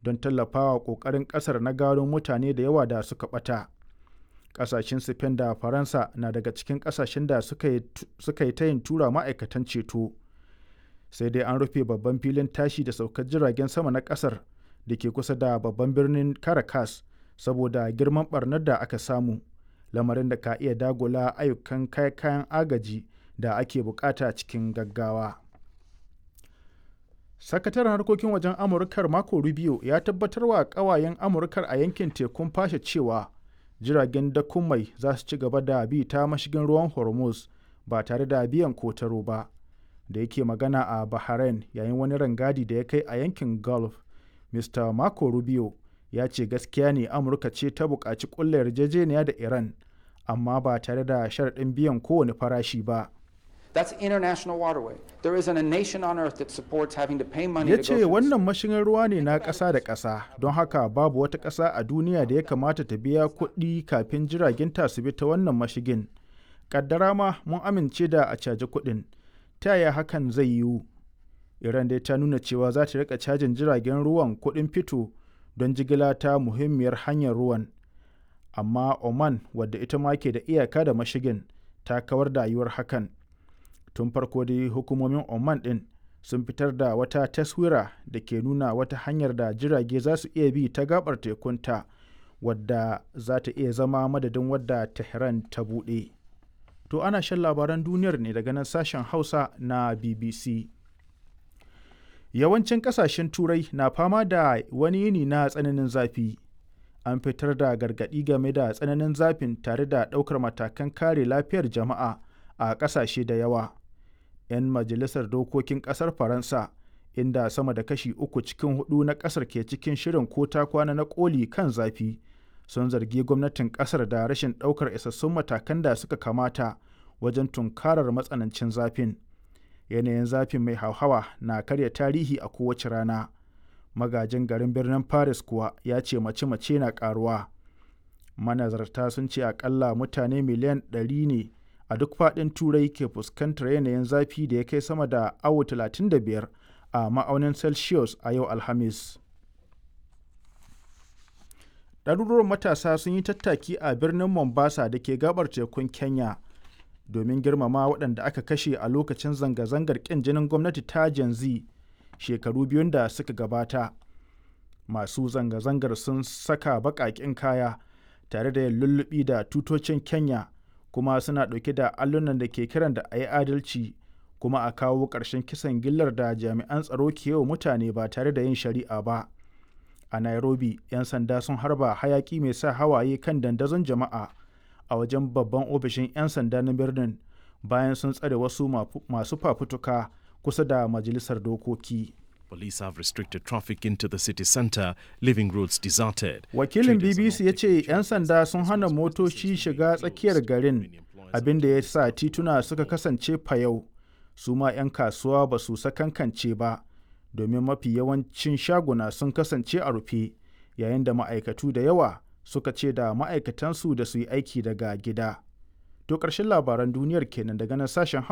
don tallafawa ƙoƙarin ƙasar na gano mutane da yawa da suka ɓata. Ƙasashen Spain da Faransa na daga cikin ƙasashen da suka yi tayin tura ma'aikatan ceto. Sai dai an rufe babban filin tashi da saukar jiragen sama na ƙasar da ke kusa da babban birnin Caracas saboda girman ɓarnar da aka samu, lamarin da ka iya dagula ayyukan kai kayan agaji da ake bukata cikin gaggawa. Sakataren harkokin wajen Amurkar Marco Rubio ya tabbatar wa ƙawayen Amurkar a yankin tekun fashe cewa jiragen dakon mai za su ci gaba da bi ta mashigin ruwan Hormuz ba tare da biyan kotaro ba. Da yake magana a Bahrain yayin wani rangadi da ya kai a yankin Gulf, Mr. Marco Rubio ya ce gaskiya ne Amurka ce ta buƙaci ƙulla yarjejeniya da Iran, amma ba tare da sharaɗin biyan kowane farashi ba. That's international waterway. There isn't a nation on earth that supports having to pay money Ya to ce go through this. wannan mashigin ruwa ne na ƙasa da ƙasa, don haka babu wata ƙasa a duniya da ya kamata ta biya kuɗi kafin jiragen ta su bi ta wannan mashigin. Ƙaddara ma mun amince da a caji kuɗin, ta yaya hakan zai yiwu? Iran dai ta nuna cewa za ta riƙa cajin jiragen ruwan kuɗin fito don jigila ta muhimmiyar hanyar ruwan. Amma Oman, wadda ita ma ke da iyaka da mashigin, ta kawar da yiwuwar hakan. Tun farko dai hukumomin Oman ɗin sun fitar da wata taswira da ke nuna wata hanyar da jirage za su iya bi ta gabar tekunta wadda za ta iya zama madadin wadda Tehran ta buɗe. To ana shan labaran duniyar ne daga nan sashen Hausa na BBC. Yawancin ƙasashen Turai na fama da wani yini na tsananin zafi. An fitar da gargaɗi game da tsananin zafin tare da ɗaukar matakan kare lafiyar jama'a a ƙasashe da yawa. 'Yan majalisar dokokin ƙasar Faransa, inda sama da kashi uku cikin hudu na ƙasar ke cikin shirin ko ta kwana na ƙoli kan zafi, sun zargi gwamnatin ƙasar da rashin ɗaukar isassun matakan da suka kamata wajen tunkarar matsanancin zafin. Yanayin zafin mai hauhawa na karya tarihi a kowace rana. Magajin garin birnin Paris kuwa ya ce mace-mace na ƙaruwa. Manazarta sun ce akalla mutane miliyan 100 ne a duk faɗin Turai ke fuskantar yanayin zafi da ya kai sama da awo 35 a ma'aunin Celsius a yau Alhamis. Ɗaruruwan matasa sun yi tattaki a birnin Mombasa da ke gabar tekun Kenya domin girmama waɗanda aka kashe a lokacin zanga-zangar ƙin jinin gwamnati ta Gen Z shekaru biyun da suka gabata. Masu zanga-zangar sun saka baƙaƙen kaya tare da yin lullubi da tutocin Kenya kuma suna ɗauke da allunan da ke kiran da a yi adalci kuma a kawo ƙarshen kisan gillar da jami'an tsaro ke wa mutane ba tare da yin shari'a ba. A Nairobi, 'yan sanda sun harba hayaƙi mai sa hawaye kan dandazon jama'a a wajen babban ofishin 'yan sanda na birnin bayan sun tsare wasu masu fafutuka kusa da majalisar dokoki. Police have restricted traffic into the city centre, leaving roads deserted. Wakilin BBC ya ce 'yan sanda sun hana motoci shiga tsakiyar garin abin da ya sa tituna suka kasance fayau. Su ma 'yan kasuwa ba su sakankance ba, domin mafi yawancin shaguna sun kasance a rufe, yayin da ma'aikatu da yawa suka ce da ma'aikatansu da su yi aiki daga gida. To ƙarshen labaran duniyar kenan daga nan sashen